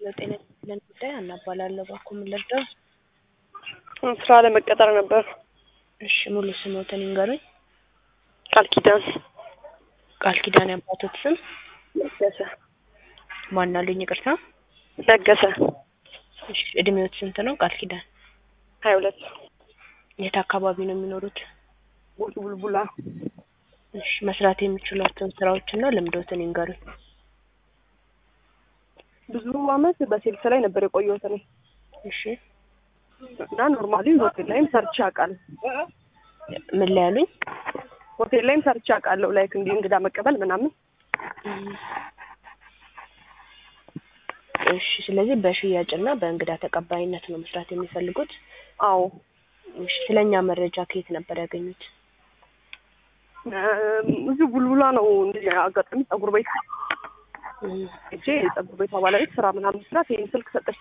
ጤና ይስጥልን ጉዳይ ሀና እባላለሁ። እባክዎ ምን ልርዳው? ስራ ለመቀጠር ነበር። እሺ ሙሉ ስምዎትን ይንገሩኝ? ቃል ኪዳን ቃል ኪዳን የአባቶት ስም? ነገሰ ማን አሉኝ? ይቅርታ። ነገሰ እሺ እድሜዎት ስንት ነው ቃል ኪዳን? ሀያ ሁለት የት አካባቢ ነው የሚኖሩት? ቡሉ ቡልቡላ እሺ መስራት የሚችሏቸውን ስራዎችና ልምዶትን ይንገሩኝ? ብዙ አመት በሴልስ ላይ ነበር የቆየሁት እኔ እሺ እና ኖርማሊ ሆቴል ላይም ሰርቼ አውቃለሁ። ምን ላይ ያሉኝ? ሆቴል ላይም ሰርቼ አውቃለሁ። ላይክ እንዲህ እንግዳ መቀበል ምናምን። እሺ ስለዚህ በሽያጭና በእንግዳ ተቀባይነት ነው መስራት የሚፈልጉት? አዎ እሺ ስለኛ መረጃ ከየት ነበር ያገኙት? እዚሁ ቡልቡላ ነው እንደ አጋጣሚ ጸጉር ቤት ሄጄ የጸጉር ቤቷ ባለቤት ስራ ምናምን መስራት ይሄን ስልክ ሰጠች።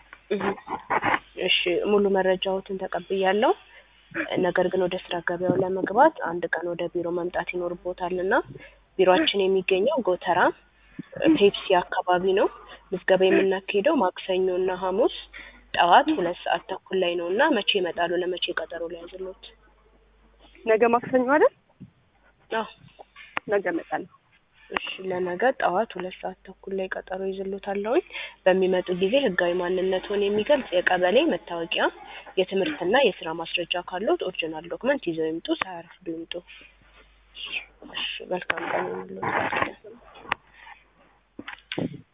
እሺ ሙሉ መረጃዎትን ተቀብያለሁ። ነገር ግን ወደ ስራ ገበያው ለመግባት አንድ ቀን ወደ ቢሮ መምጣት ይኖርቦታል እና ቢሮአችን የሚገኘው ጎተራ ፔፕሲ አካባቢ ነው። ምዝገባ የምናካሄደው ማክሰኞ እና ሐሙስ ጠዋት ሁለት ሰዓት ተኩል ላይ ነው እና መቼ ይመጣሉ? ለመቼ ቀጠሮ ሊያዝልዎት? ነገ ማክሰኞ አይደል? አዎ ነገ እመጣለሁ። እሺ ለነገ ጠዋት ሁለት ሰዓት ተኩል ላይ ቀጠሮ ይዝሎታለሁኝ። በሚመጡ ጊዜ ህጋዊ ማንነትዎን የሚገልጽ የቀበሌ መታወቂያ፣ የትምህርትና የስራ ማስረጃ ካለዎት ኦሪጂናል ዶክመንት ይዘው ይምጡ። ሳያረፍዱ ይምጡ። እሺ መልካም ቀን ይሁንልዎት።